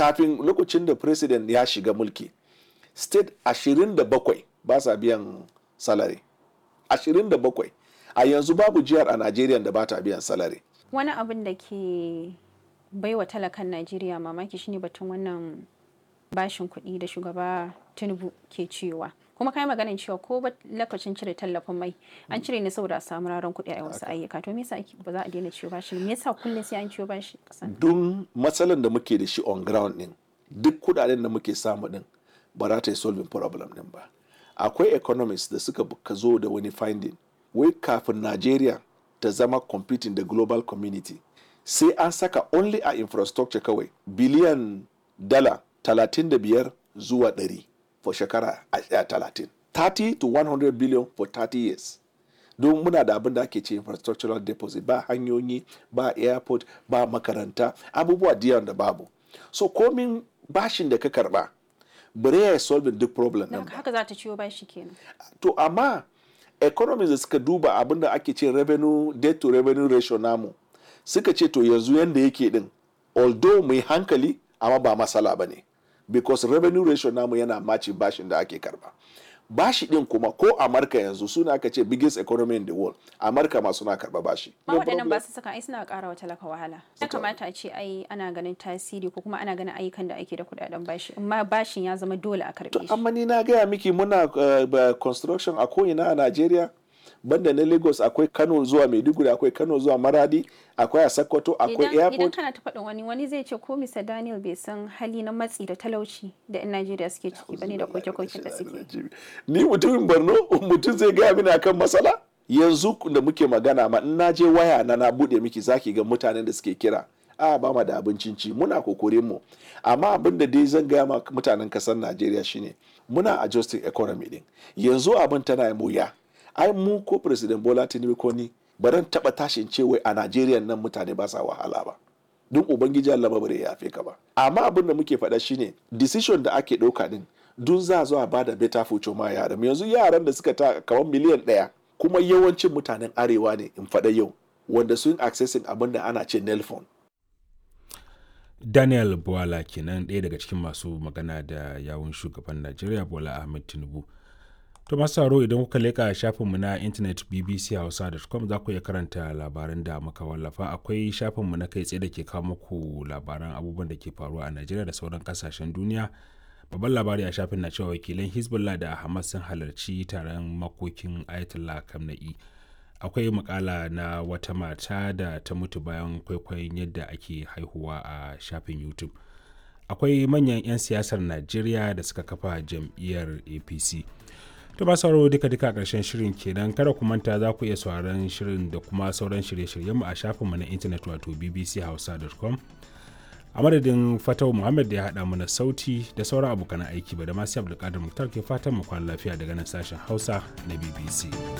kafin lokacin da president ya shiga mulki state 27 ba sa biyan salary 27 a yanzu babu jihar a najeriya da ba ta biyan salary wani abin da ke baiwa talakan najeriya mamaki shine batun wannan bashin kuɗi da shugaba tinubu ke cewa kuma kai maganin cewa ko lokacin cire tallafin mai an cire ne saboda a samu raron kuɗi a wasu ayyuka to me yasa ba za a daina ciwo bashi me yasa kullum sai an ciwo bashi kasan don matsalan da muke da shi on ground din duk kudaden da muke samu din ba za ta yi solving problem din ba akwai economists da suka ka zo da wani finding wai kafin Nigeria ta zama competing da global community sai an saka only a infrastructure kawai biliyan dala 35 zuwa 100 for shekara a talatin 30 to 100 billion for 30 years don muna da abin da ake ce infrastructural deposit ba hanyoyi ba airport ba makaranta abubuwa diyan da babu so komin bashin da ka karba bare ya solving duk problem din ba haka za ta ciwo bashi kenan to amma economies da suka duba abin da ake ce revenue debt to revenue ratio namu suka ce to yanzu yanda yake din although mai hankali amma ba masala ba ne because revenue ratio namu yana maci bashin da ake karba bashi din kuma ko amurka yanzu suna aka ce biggest economy in the world amurka ma suna karba bashi ma waɗannan ba su saka ai suna ƙara wa talaka wahala ya kamata a ce ai ana ganin tasiri ko kuma ana ganin ayyukan da ake da kuɗaɗen bashi amma bashin ya zama dole a karɓe shi amma ni na gaya miki muna uh, construction a ko'ina a najeriya banda na lagos akwai kano zuwa maiduguri akwai kano zuwa maradi akwai a sokoto akwai airport idan kana ta faɗin wani wani zai ce ko mr daniel bai san hali na matsi da talauci da yan najeriya suke ciki bane da koke-koken da suke ni mutumin borno mutum zai gaya mini akan matsala yanzu da muke magana ma in na je waya na na bude miki zaki ga mutanen da suke kira a ba ma da abincin ci muna kokorin mu amma abin da dai zan gaya ma mutanen kasar najeriya shine muna adjusting economy din yanzu abin tana yi wuya ai mu ko president bola tinubu ko ni baran taba tashin ce wai a najeriya nan mutane ba sa wahala ba don ubangiji allah bare ya yafe ka ba amma abin da muke faɗa shine decision da ake ɗauka din dun za zuwa ba da better future ma yaran yanzu yaran da suka ta kamar miliyan ɗaya kuma yawancin mutanen arewa ne in faɗa yau wanda sun accessing abin da ana ce nelfon daniel bola kenan ɗaya daga cikin masu magana da yawun shugaban najeriya bola ahmed tinubu To masu sauraro idan kuka leƙa shafinmu na intanet bbchausa.com za ku iya karanta labaran da muka wallafa akwai shafinmu na kai tsaye da ke kawo muku labaran abubuwan da ke faruwa a Najeriya da sauran kasashen duniya. Babban labari a shafin na cewa wakilan Hezbollah da Hamas sun halarci taron makokin Ayatollah Kamna'i. Akwai makala na wata mata da ta mutu bayan kwaikwayon yadda ake haihuwa a shafin YouTube. Akwai manyan 'yan siyasar Najeriya da suka kafa jam'iyyar APC. to ba sauraro duka duka a ƙarshen shirin kenan kada ku manta za ku iya sauraron shirin da kuma sauran shirye-shiryen mu a shafinmu na intanet wato bbchausa.com a madadin fatau muhammad da ya haɗa mana sauti da sauran abokan aiki ba da masu abdulkadir muktar ke fatan mu kwana lafiya daga nan sashen hausa na bbc